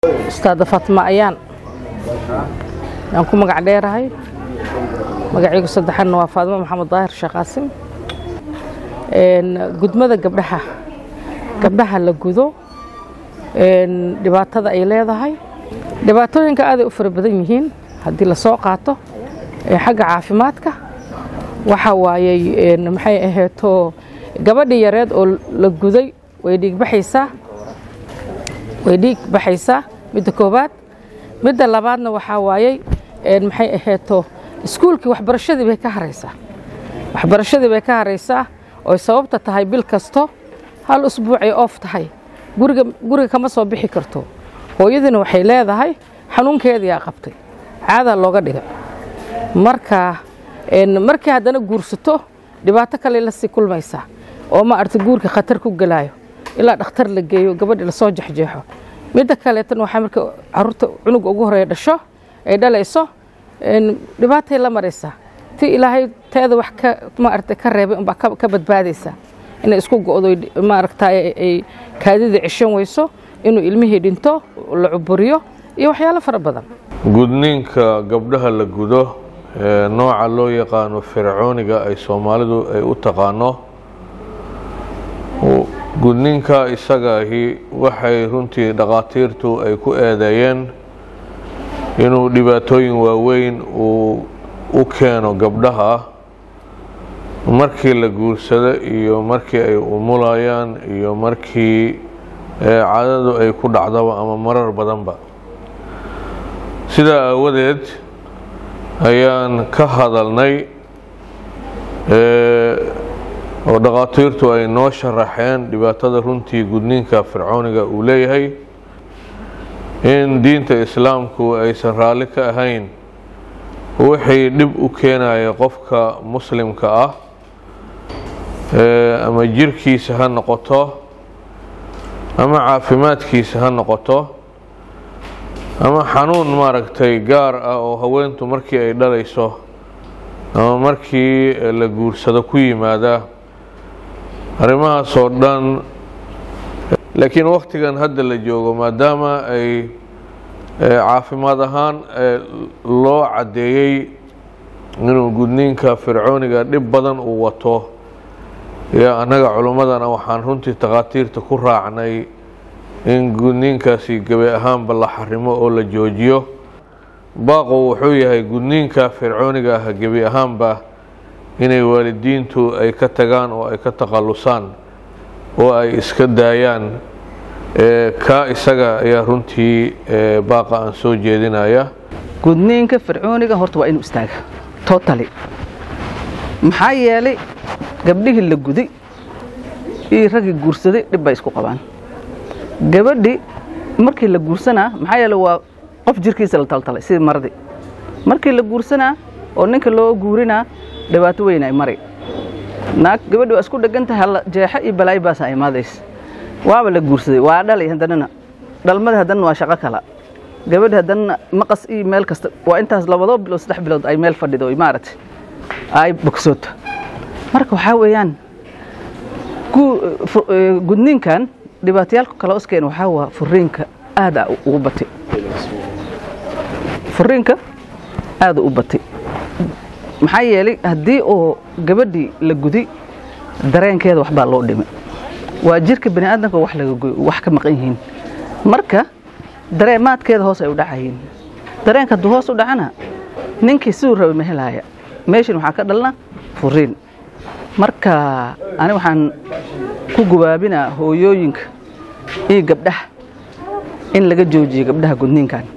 ustaada fatma ayaan aan ku magac dheerahay magacaygu saddexaadna waa faadimo maxamed daahir sheekh qaasim gudmada gabdhaha gabdhaha la gudo dhibaatada ay leedahay dhibaatooyinka aaday u fara badan yihiin haddii lasoo qaato xagga caafimaadka waxa waayey maxay aheeto gabadhii yareed oo la guday way dhiigbaxaysaa way dhiig baxaysaa midda koowaad midda labaadna waxaa waayey maxay aheeto iskuulkii waxbarashadii bay ka haraysaa waxbarashadii bay ka haraysaa oy sababta tahay bil kasto hal usbuucay oof tahay guriga guriga kama soo bixi karto hooyadiina waxay leedahay xanuunkeediyaa qabtay caadaa looga dhigay marka markii haddana guursato dhibaato kale la sii kulmaysaa oo ma arta guurka khatar ku gelaayo ilaa dhakhtar la geeyo gabadhi lasoo jexjeexo midda kaleetan waxaa marka caruurta cunuga ugu horeeya dhasho ay dhalayso dhibaatay la maraysaa ti ilaahay teeda wax ka maaragtay ka reebay unbaa ka badbaadaysaa inay isku go'do maaragtay ay kaadida ceshan weyso inuu ilmihii dhinto la cuburiyo iyo waxyaalo fara badan gudniinka gabdhaha la gudo ee nooca loo yaqaano fircooniga ay soomaalidu ay u taqaano gudniinka isagaahi waxay runtii dhakhaatiirtu ay ku eedeeyeen inuu dhibaatooyin waaweyn uu u keeno gabdhaha markii la guursado iyo markii ay umulayaan iyo markii cadadu ay ku dhacdaba ama marar badanba sidaa aawadeed ayaan ka hadalnay oo dhakhaatiirtu ay noo sharaxeen dhibaatada runtii gudniinka fircooniga uu leeyahay in diinta islaamku aysan raalli ka ahayn wixii dhib u keenaya qofka muslimka ah ama jirkiisa ha noqoto ama caafimaadkiisa ha noqoto ama xanuun maaragtay gaar ah oo haweentu markii ay dhalayso ama markii la guursado ku yimaada arrimahaas oo dhan laakiin wakhtigan hadda la joogo maadaama ay caafimaad ahaan loo caddeeyey inuu gudniinka fircooniga dhib badan uu wato yo annaga culummadana waxaan runtii takhaatiirta ku raacnay in gudniinkaasi gebi ahaanba la xarimo oo la joojiyo baaqo wuxuu yahay gudniinka fircooniga ah gebi ahaanba inay waalidiintu ay ka tagaan oo ay ka takhallusaan oo ay iska daayaan kaa isaga ayaa runtii baaqa aan soo jeedinaya gudniinka fircooniga horta waa inuu istaaga totally maxaa yeelay gabdhihii la guday iyo raggii guursaday dhib bay isku qabaan gabadhi markii la guursanaa maxaa yeele waa qof jirkiisa la taltalay sidii maradii markii la guursanaa oo ninka loo guurinaa dhibaato weyn ay mari naag gabadhi waa isku dhegan tahay halla jeexo iyo balaayo baasa imaadaysa waaba la guursaday waa dhalay haddanana dhalmada haddana waa shaqo kala gabadhi haddana maqas iyo meel kasta waa intaas labadoo bilood saddex bilood ay meel fadhido maaragtay ay bogsooto marka waxaa weeyaan gudniinkan dhibaatayaalka kale oskeen waxaa waa furiinka aada ugu batay furiinka aada u batay maxaa yeelay haddii oo gabadhii la guday dareenkeeda waxbaa loo dhimay waa jirka bani aadamka wax laga goy wax ka maqan yihiin marka dareemaadkeeda hoos ay u dhacayiin dareenka hadduu hoos u dhacana ninkii siduu rabay ma helaaya meeshan waxaa ka dhalna furiin marka ani waxaan ku gubaabinaa hooyooyinka iyo gabdhaha in laga joojiyo gabdhaha gudniinkan